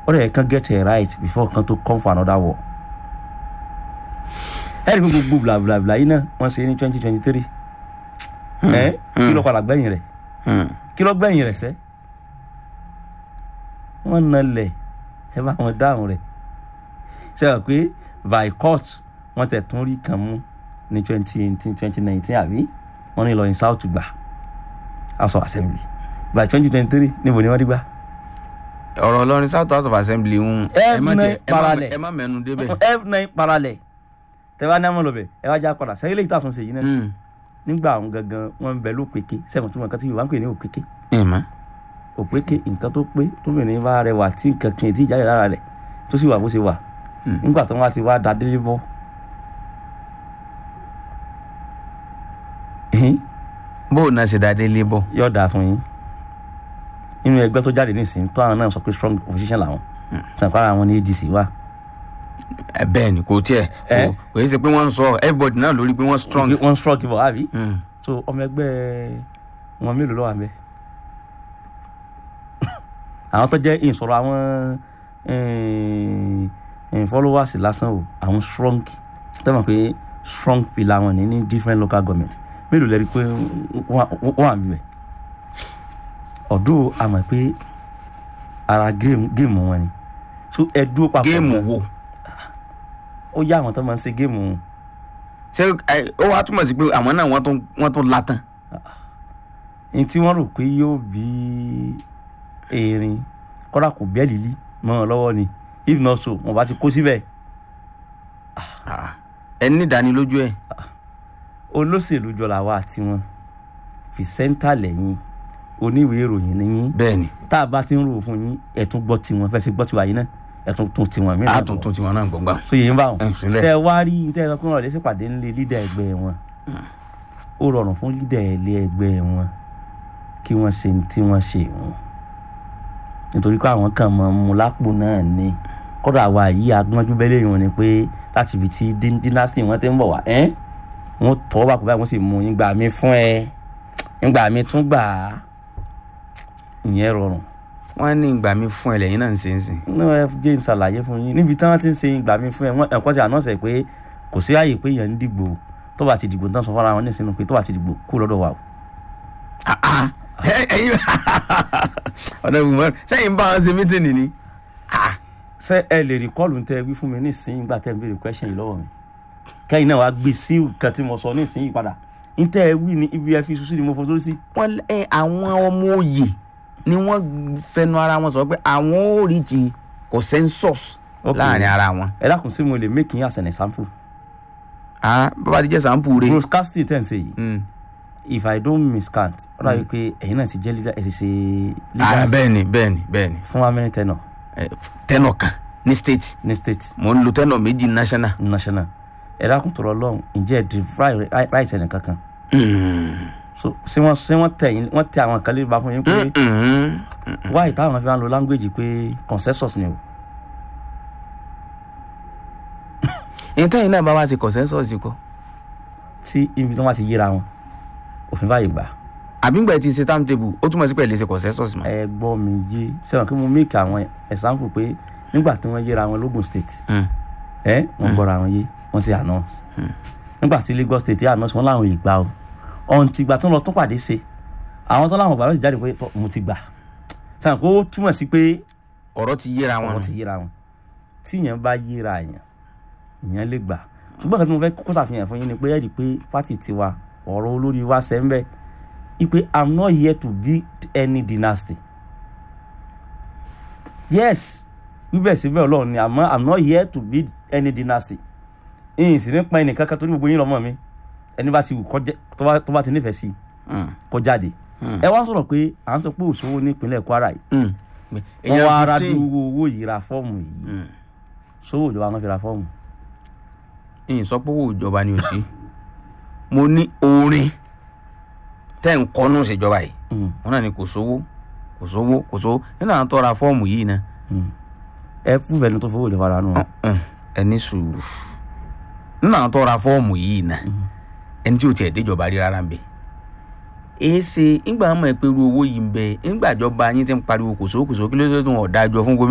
ó dẹ̀ kàn get it right before kan tó come for another war ẹ̀rí pé gbogbo blabla yìí náà wọ́n ṣe ní twenty twenty three ẹ̀ kí ló padà gbẹ̀yìn rẹ̀ kí ló gbẹ̀yìn rẹ̀ sẹ́ wọ́n na lẹ̀ ẹ bá wọn dáhùn rẹ̀ ṣe é pé by court wọ́n tẹ̀ tún rí kan mú ní twenty eighteen twenty nineteen àbí wọ́n ní Ìlọrin south gbà house of assembly by twenty twenty three níbo ni wọ́n rí gbà. ọ̀rọ̀ Ìlọrin south house of assembly ń ẹ má F9 tiẹ̀- ẹ má- parallel. ẹ má mẹ́nu débẹ̀. f9 parallel tẹ́wá ní àmọ́ lọ́bẹ̀ ẹ wá já padà sẹ́yìn lè tàtún ṣe yìí náà Mm. nígbà àwọn gangan wọ́n ń bẹ lópeke sẹ́wọ̀n tí wọ́n kàn tí Yorùbá ń pè ní òpeke ẹ má. òpeke nǹkan tó pé tóbìnrin bá rẹwà tí nǹkan kan ètí ìjáde lára rẹ̀ tó sì wà bó ṣe wà nígbà tó wá ti wá da délé bọ́ bó o náà ṣe dáadé lébọ̀. yóò dáa fún yín nínú ẹgbẹ́ tó jáde nísìnyí tó àwọn náà sọ pé strong opposition làwọn sàǹkárà àwọn ní ADC wà ẹ bẹ́ẹ̀ ni kò tiẹ̀ Ẹ? kò kò yẹ ṣe pé wọ́n ń sọ everybody náà lórí pé wọ́n strong. wọ́n strong bọ̀ àbí Mm. so ọmọ ẹgbẹ́ wọn mélòó ló wà ńbẹ̀ àwọn tó jẹ́ ìsọ̀rọ̀ àwọn eh, eh, followers lásán o àwọn strong tẹ́mọ̀ pé strong pillar wọn ní ní different local government mélòó lẹ́rí pé wọ́n wọ́n wà níbẹ̀ ọ̀dọ́ àmọ̀ pé ara géèmù géèmù wọn ni so ẹ dúró papọ̀ géèmù gan. wo ó yá àwọn tó máa ń ṣe géèmù ṣé ẹ, ó wàá túmọ̀ sí pé àwọn náà wọ́n tún wọ́n tún látàn. ní tí wọ́n rò pé yóò bí erin kọ́dà kò bẹ́ẹ̀ lílí mọ́ ọ lọ́wọ́ ni if not so wọ́n bá ti kó síbẹ̀ Ah, ẹ ní ìdánilójú ẹ. olóṣèlú jọlá wa àti wọn fi sẹ́ńtà lẹ́yìn oníwèé ìròyìn nìyí bẹ́ẹ̀ ni tá a bá ti ń rò fún yín ẹ̀tún gbọ́ tiwọn fẹ́ sí gbọ́ tiwa yìí náà ẹ̀tún tún tiwọn mí a tún tún tiwọn náà gbọ̀ngbà. so yìí ń bá wọn Ẹ, sílẹ̀. tẹ wá rí tẹ sọ pé wọn lè ṣèpàdé ńlẹ lídà ẹgbẹ́ wọn ó rọrùn fún lídà ẹlẹ ẹgbẹ́ wọn kí wọ́n ṣe ní tí wọ́n ṣe wọn nítorí pé àwọn kan mọ mu lápò náà ni kódà wa yìí agbọ́njú bẹ́lẹ̀ yìí wọn ni pé láti ibi tí dín- dynasty wọn ti ń bọ̀ wá ẹ́ wọ́n tọ́ bá kó báyìí wọ́n sì mú yín gbà mí fún ẹ ìgbà mi tún gbà á ìyẹn rọrùn wọ́n ní ìgbà mi fún ẹ lẹ́yìn náà ń ṣe ń sìn. inú ẹ jẹ́ ń ṣàlàyé fún yín níbi tí wọ́n ti ń ṣe ìgbà mi fún ẹ wọ́n ẹ̀kọ́ ti ànọ́ọ̀sẹ̀ pé kò sí ààyè pé èèyàn ń dìgbò tó bá ti dìgbò tán sọ fọ́nra wọn ní ìsinmi pé tó bá ti dìgbò kú lọ́dọ̀ wa o. Ah, ah. Ẹ- ẹ̀yin ọ̀nà ìgbìmọ̀ sẹ́yìn bá wọn ṣe mítìnì ni. Ah, ṣé ẹ lè rí kọ́ọ̀lù tẹ wí fún mi ní ìsinyìí nígbà tẹ́ ń béèrè question yìí lọ́wọ́ mi kẹ́yìn náà wàá gbé sí nǹkan tí mo sọ ní ìsinyìí padà ní tẹ́ ẹ wí ní ibi ẹ fi ṣuṣu ni mo fo sórí sí. wọ́n ẹ àwọn ọmọ òye ni wọ́n fẹnu ara wọn sọ pé àwọn ò rí ti consensus Ok. láàrin ara wọn. ẹ dákun sí mo lè make yín as an example. Ah, bàbá ti jẹ́ sàǹpù rẹ̀. broadcasting tẹ̀ ń ṣe yìí Mm. if i don't miscount ó dàbí pé ẹ̀yin náà ti jẹ́ leader ẹ̀ ti ṣe Ah, leader bẹ́ẹ̀ ni bẹ́ẹ̀ ni bẹ́ẹ̀ ni fún wa mẹ́rin tẹ́nà Eh, tẹ́nọ̀ kan ní state ní state mo ń lo tẹ́nọ̀ méjì national. national ẹ dákun tọrọ lọ́hùn ǹjẹ́ ẹ defy right ẹnì kankan Mm. so ṣé wọ́n ṣé wọ́n tẹ̀ yín wọ́n tẹ àwọn kan lè bá fún yín pé Mm. why táwọn fi máa ń lo language pé consensus ni o ìyẹn tẹ́yìn náà bá wá sí consensus kọ́ tí ibi tí wọ́n bá ti yíra wọn òfin fàyè gbà àbígbà tí ń ṣe timetable ó túmọ̀ sí pẹ̀lú ṣe consensus mọ́. ẹ gbọ́ mi yé sẹ́wọ̀n kí mo make àwọn example pé nígbà tí wọ́n yíra wọn lógùn state Mm. ẹ wọ́n gbọ́ra wọn yé wọ́n sì announce nígbà tí Lagos state yà announce wọn láwọn ìgbà o ọ̀hún ti gbà tó ń lọ tó pàdé ṣe àwọn tó láwọn bàbá sì jáde pé tọ́, mo ti gbà sẹ́wọ̀n kó túmọ̀ sí pé ọ̀rọ̀ ti yéra wọn. wọ́n ti yíra wọn tí èèyàn bá yíra èèyàn èèyàn lè gbà ṣùgbọ́n kan tí mo fẹ́ kó ṣàfihàn fún yín ni pé ẹ̀rí pé fásitì tiwa ọ̀rọ̀ olórí wa ṣẹ́ ń bẹ́ ipe i'm not here to build any dynasty yes wíbẹ̀ síbẹ̀ ọlọ́run ni àmọ́ i'm not here to build any dynasty ìyìn sì ní pa ẹnì kankan tó ní gbogbo yín lọ́mọ mi ẹni bá ti wù kó jẹ́- tó bá- tó bá ti nífẹ̀ẹ́ sí i Mm. kó jáde ẹ wá sọ̀rọ̀ pé à ń sọ pé òṣòwò ní ìpínlẹ̀ Kwara yìí Mm. wọ́n Èèyàn wá ara 15. dúró owó yìí ra fọ́ọ̀mù yìí Mm. sówó ìjọba wọn fi ra fọ́ọ̀mù ìyìn sọ pé owó ìjọba ni ò sí mo ní orin tẹ́ ń kọ́nú ìṣèjọba yìí Mm. wọn náà ni kò sówó kò sówó kò sówó nínú àwọn tó ra fọ́ọ̀mù yìí náà ẹ fúnfẹ ní tó fowó ìjọba rà nù. Mm. ẹ ní sùúrù nínú àwọn tó ra fọ́ọ̀mù yìí náà ẹni tí ò tiẹ̀ déjọba rí rárá ń bẹ èé ṣe ńgbà mọ̀ ẹ́ pé irú owó yìí ń bẹ ńgbàjọba yín ti ń pariwo kò sówó kò sówó kí ló dé tó wọn ọ̀dájọ́ fún gómìnà